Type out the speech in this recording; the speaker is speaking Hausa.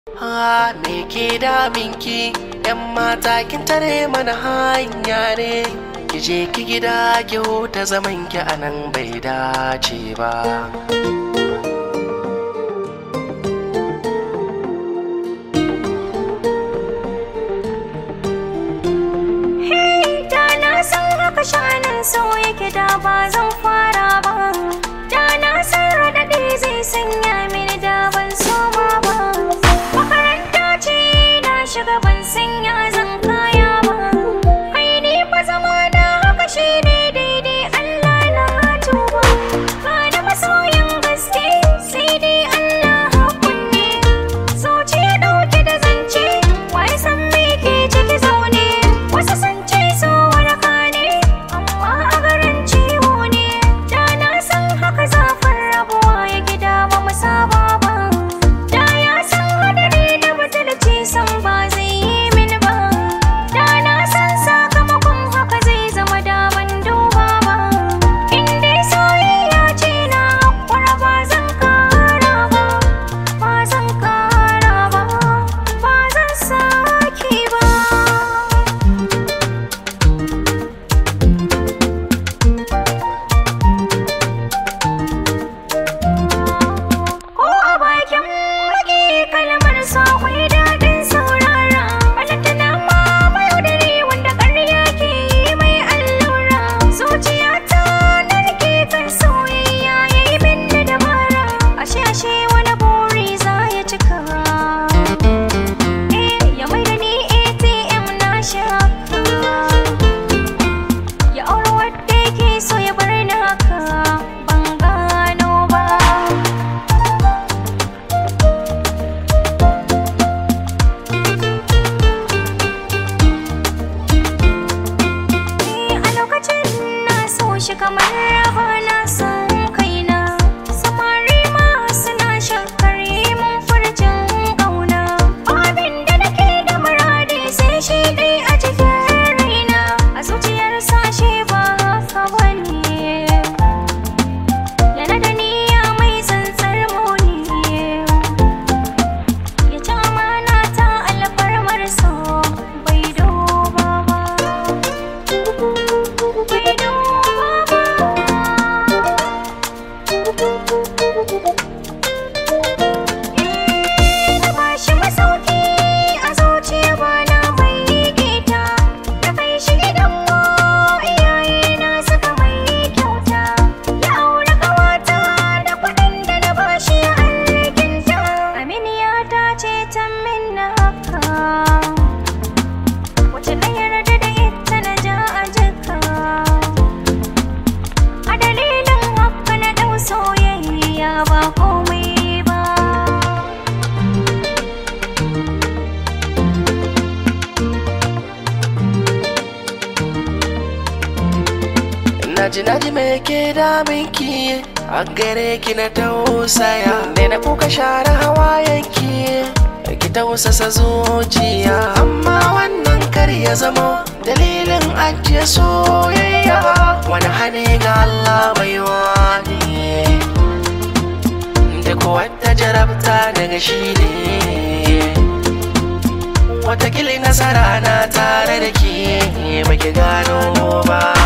Ha me ke daminki yan mata kin tare mana hanya ne ki je ki gida ki huta zaman ki anan bai dace ba Da na san haka shanin so yake da ba zan fara ba Da na san raɗaɗi zai sanya mini da ban soma ba Makaranta ce na shiga ban sanya zan kaya ba Kai ni fa zama na haka shi ne daidai Allah na tuba Ba da masoyin gaske sai dai Allah hakunne Zuciya ɗauke da zance wai san me ke ciki zaune Wasu sun ce so waraka ne amma a garin ciwo ne Da na san haka zafin rabuwa ya gida ba mu saba ba Da ya san hadari da butulci san ba zai yi mini ba Da na san sakamakon haka zai zama da ban duba ba In dai soyayya ce na hakura ba zan kara ba Ba zan kara ba Ba zan sake ba Ko a bakin mage kalmar sa akwai daɗin saurara Balantana ma mayaudari wanda ƙarya ke yi mai allura Zuciyata na rike kan soyayya ya yi min da dabara Ashe ashe wani buri za ya cika Eh ya mai da ni ATM na shaka Ya aure wadda yake so ya bar ni haka ban gano ba a lokacin na so shi kamar raba na san kaina samari ma suna shakkar yi mun furcin ƙauna abin da nake da muradi sai shi dai a cikin raina a zuciyar sashe ba haka bane yana da niyya mai tsantsar muni ya ci amana ta alfarmar so bai duba ba bai duba ba ba shi masauki a zuciya ba na mai gita da kai shi gidan mu iyaye na suka mai kyauta ya aure kawata da kuɗin da na bashi alkinta aminiya ta ce ta min na haka wace na yarda da ita na ja a jika a dalilin haka na ɗau soyayya ba komai ba Naji naji me ke daminki a gare ki na tausaya ne na kuka share hawayenki ki tausasa zuciya amma wannan kar ya zama dalilin ajiye soyayya wani hane ga Allah bai wani duk wata jarabta daga shi ne watakili nasara na tare da ke baki gano ba